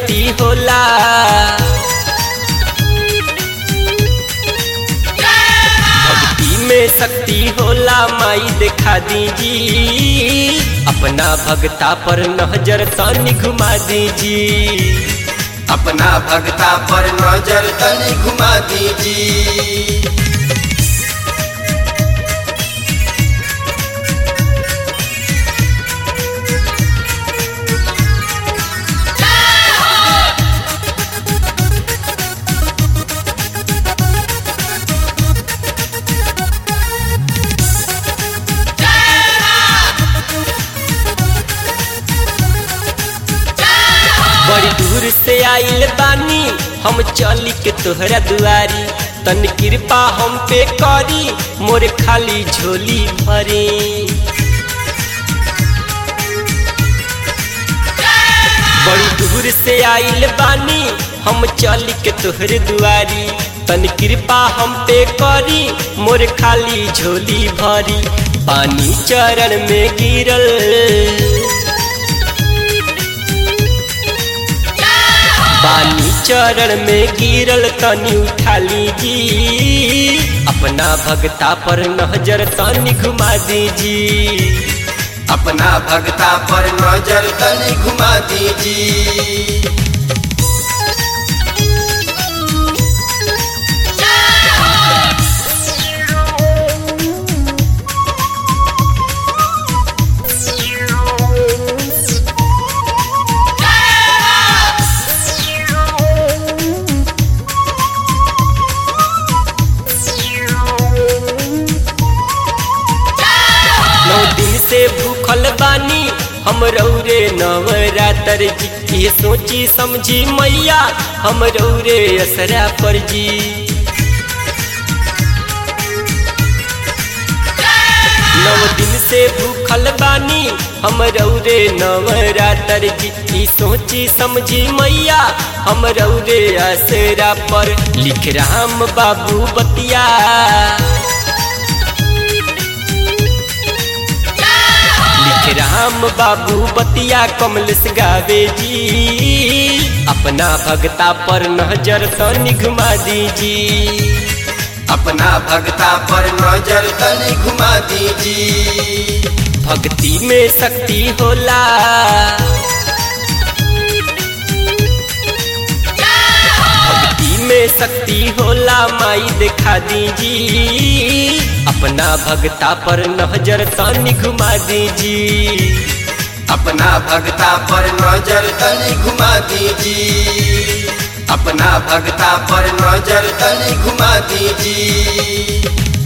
शक्ति होला भक्ति में शक्ति होला माई दिखा दीजी अपना भगता पर नजर तनी घुमा दीजी अपना भगता पर नजर तनी घुमा दीजी बड़ी दूर से आइल बानी हम चली के तोहरा दुआरी तन कृपा हम पे करी मोर खाली झोली भरी बड़ी दूर से आइल बानी हम चली के तोहरे दुआरी तन कृपा हम पे करी मोर खाली झोली भरी पानी चरण में गिरल पानी चरण में गिरल तनी उठा लीजी अपना भगता पर नजर तनी घुमा दीजी अपना भगता पर नजर तनी घुमा दीजी नौ दिन से भूखल बानी हम रौरे नवरात्र जी ये सोची समझी मैया हम रौरे असरा पर जी नव दिन से भूखल बानी हम रौरे नवरात्र जी ई सोची समझी मैया हम रौरे असरा पर लिख राम बाबू बतिया लिख राम बाबू बतिया कमलेश गावे जी अपना भगता पर नजर तनी घुमा दीजी अपना भगता पर नजर तनी घुमा दीजी भक्ति में शक्ति होला भक्ति में शक्ति होला माई दिखा दीजी अपना भगता पर नजर तनी घुमा दीजी अपना भगता पर नजर तनी घुमा दीजी अपना भगता पर नजर तनी घुमा दीजी